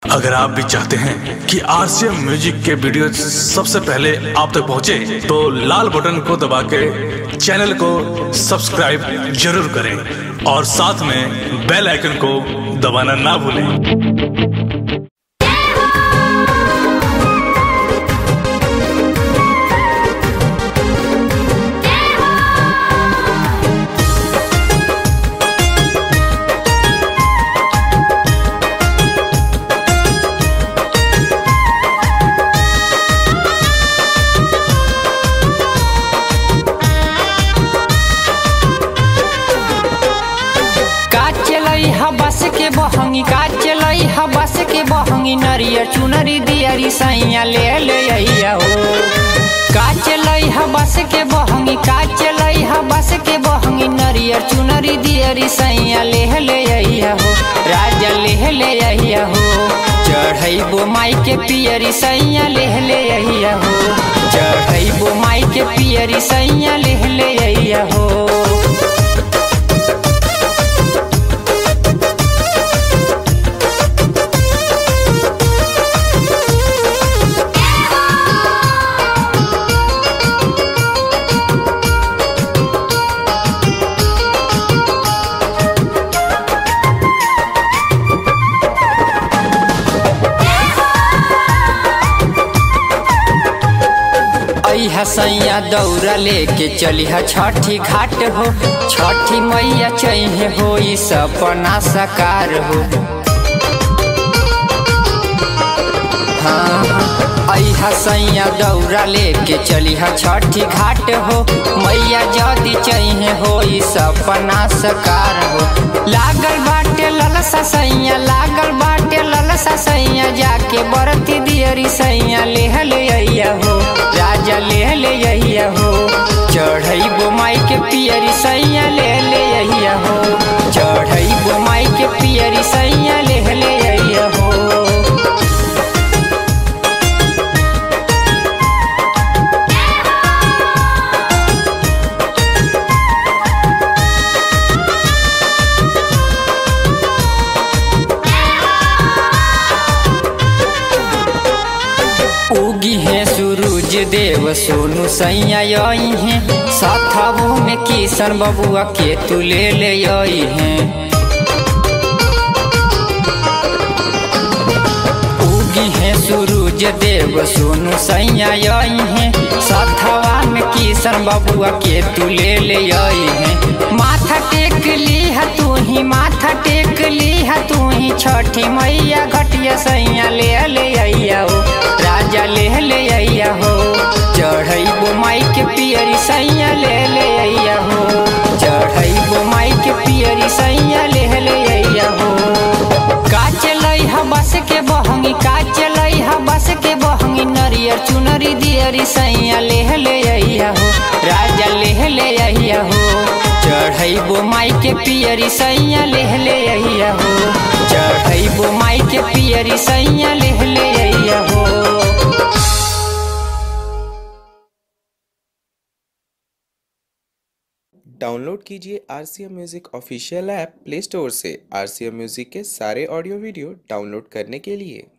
अगर आप भी चाहते हैं कि आरसीएम म्यूजिक के वीडियो सबसे पहले आप तक पहुंचे, तो लाल बटन को दबा के चैनल को सब्सक्राइब जरूर करें और साथ में बेल आइकन को दबाना ना भूलें का चलई ह बस के बहंगी का चलई ह बस के बहंगी नरियर चुनरी दियरी सैया ले ले अइया हो का चलई ह बस के बहंगी का चलई ह बस के बहंगी नरियर चुनरी दियरी सैया ले ले अइया हो राजा ले ले अइया हो चढ़ैबो माई के पियरी सैया ले ले अइया हो चढ़ैबो माई के पियरी सैया ले ले अइया हो अइहा सैया दौरा लेके चलिहा छठी घाट हो छठी मैया चैहे हो ई सपना साकार हो हाँ अइहा सैया दौरा लेके चलिहा छठी घाट हो मैया जदी चैहे हो ई सपना साकार हो लागल बाटे ललसा सैया लागल बाटे ललसा सैया जाके बरती दियरी सैया लेह ले अइया हो राजा ले ले अइया हो चढ़ैबो माई के पियरी सैया ले ले अइया हो चढ़ैबो माई के पियरी सैया ले ले अइया हो उगी है सूरज देव सोनू सैया आई है साथाबू में किशन बबुआ के तू ले ले आई है उगी है सूरज देव सोनू सैया आई है साथवा में किशन बबुआ के तू ले ले आई है माथा टेक ली है तू ही माथा टेक ली है तू ही छठी मैया घटिया सैया ले ले अइया हो राजा ले ले अइया हो चढ़ैबो माई के पियरी सैया ले ले अइया हो चढ़ैबो माई के पियरी सैया ले ले अइया हो का चलई ह बस के बहंगी का चलई ह बस के बहंगी नरियर चुनरी दियरी सैया ले ले अइया हो राजा ले ले अइया हो चढ़ैबो माई के पियरी सैया ले ले अइया हो चढ़ैबो माई के पियरी सैया ले ले अइया हो डाउनलोड कीजिए R C M music official app play store से आर सी एम म्यूज़िक के सारे ऑडियो वीडियो डाउनलोड करने के लिए